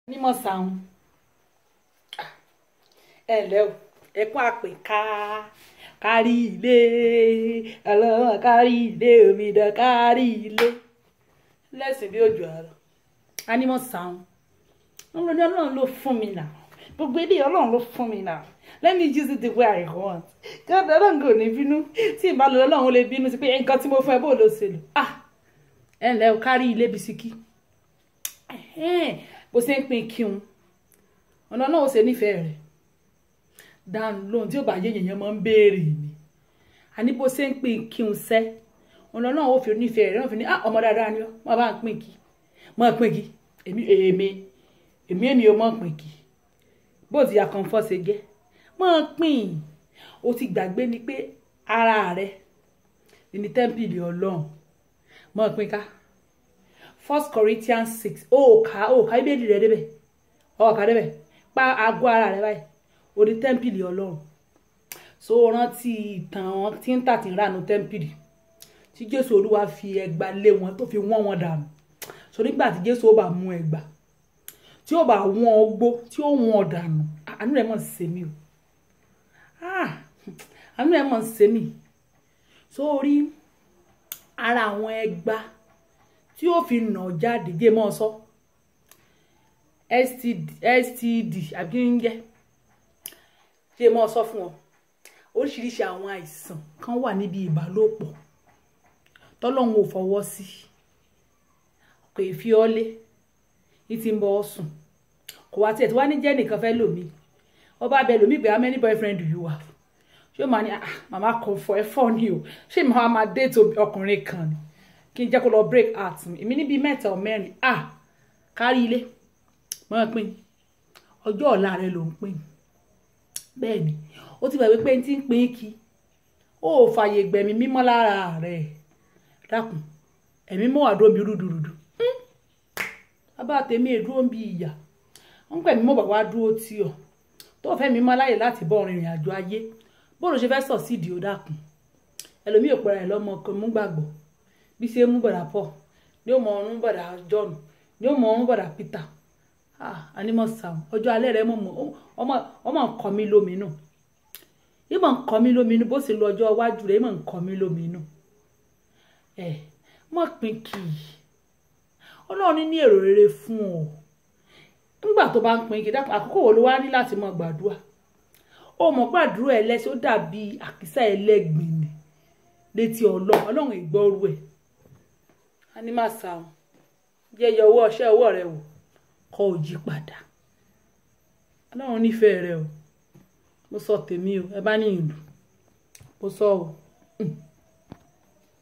onímọ̀ sàún ẹ ǹlẹ́ o ẹkún àpè ká kárí ilé ọlọ́wọ́n kárí ilé omidan kárí ilé lẹ́sìn bí òjò àrọ̀ anímọ̀ sàún ọlọ́run ní ọlọ́run ló fún mi nà gbogbo ilé ọlọ́run ló fún mi nà let me use it the way I want jọ́dọ̀ ọlọ́run kò ní bínú tí ìbálò ọlọ́run lè bínú sí pé nǹkan tí mo fún ẹ bó ló ṣe lò ah ẹ ǹlẹ́ o kárí ilé bisikí bó ṣe ń pín kí n ọ̀nà náà ó ṣe nífẹ̀ẹ́ rẹ̀ dáhùn lóhun tí ó bá yé yẹn máa ń béèrè ni àní bó ṣe ń pín kí n sẹ́ ọ̀nà náà ó fi nífẹ̀ẹ́ rẹ̀ náà fi ní ah ọmọ dáadáa ni ó wọ́n bá ń pín kí mọ́ pín kí èmi èmi èmi èmi ò mọ̀ pín kí bó ti yà kàn fọ́ ṣe gẹ́ mọ́ pín o ti gbàgbé ni pé ara rẹ̀ ní tẹ́ḿpìlì ọlọ́run mọ́ pín ká first corinthians six ó kà ó kà ibèdì rẹ débẹ̀ ó kà débẹ̀ pa àgọ́ ara rẹ báyìí orí tẹ́ḿpìlì ọlọ́run so rántí ìtàn wọn tí ń tà tí ń rànú tẹ́ḿpìlì tí jésù olúwa fi ẹgba lé wọn tó fi wọ́n wọn dànù so nígbà tí jésù ó bá mú ẹgba tí ó bá wọ́n ogbó tí ó wọ́n dànù àánú rẹ̀ mọ̀ ṣe mí o àánú rẹ̀ mọ̀ ṣe mí so orí ara àwọn ẹgba tí ó fi nà jáde jẹ́ mọ́ sọ std std àbí ń jẹ́ jẹ́ mọ́ sọ fún ọ oríṣiríṣi àwọn àìsàn kan wà níbi ìbálòpọ̀ tọ́lọ́hún ò fọwọ́ sí kò ì fi ọ́ lé ní ti ń bọ́ ọ sùn kò wá tiẹ̀ tí wá ní jẹ́ nìkan fẹ́ lòmí ọba bẹ lòmí pé how many boyfriend do you have ṣé màá ní màmá kan fọ ẹ fọ ni o ṣé màá máa déètì ọkùnrin kan ni kí n jẹ́ kó lọ break heart mi èmi níbi mẹ́ta ọ̀ mẹ́rin ah kárí ilé máa pín ọjọ́ ọ̀la rẹ ló ń pín bẹ́ẹ̀ ni ó ti gbàgbé pé n ti ń pín kí ó fààyè gbẹ̀mí mímọ́ lára rẹ̀ dákun ẹ̀mí mọ́ wà dúró bí rúdurùdu bàbá tèmi èdúró bí ìyà ń pẹ̀mí mọ́ bàbá dúró tì ọ́ tó fẹ́ mímọ́ láyè láti bọ́ ọ̀rìn ìrìn àjò ayé bóòlù ṣe fẹ́ sọ̀ sídìí ó dákun ẹlòmíì ò pẹ́ra ẹ̀ lọ́mọ kan mú gbàgbọ́ bí ṣe mú bọ̀dà Paul ní ó mọ ọrùn bọ̀dà John ní ó mọ ọrùn bọ̀dà Peter ah animal sound ọjọ́ alẹ́ rẹ ọmọ ọmọ nǹkan mi lóminú ìmọ̀ nǹkan mi lóminú bó ṣe lọ ọjọ́ iwájú rẹ ìmọ̀ nǹkan mi lóminú ẹ mọ̀ pín kì í ọlọ́run ní èrò rere fún ọ nígbà tó bá ń pín kì í dápò àkókò wo ló wá ní láti mọ gbàdúrà ó mọ̀ gbàdúrà ẹlẹ́sìn ó dàbí àkísà ẹlẹ́gbìn ni létí ọlọ́run ọlọ́run ìgbọ́rú ẹ̀ animal sound jẹyẹ owó ọṣẹ ọwọ́ rẹ wò kọ ò yí padà ọlọ́run nífẹ̀ẹ́ rẹ o mo sọ tèmi o ẹ bá ní ìlú mo sọ o.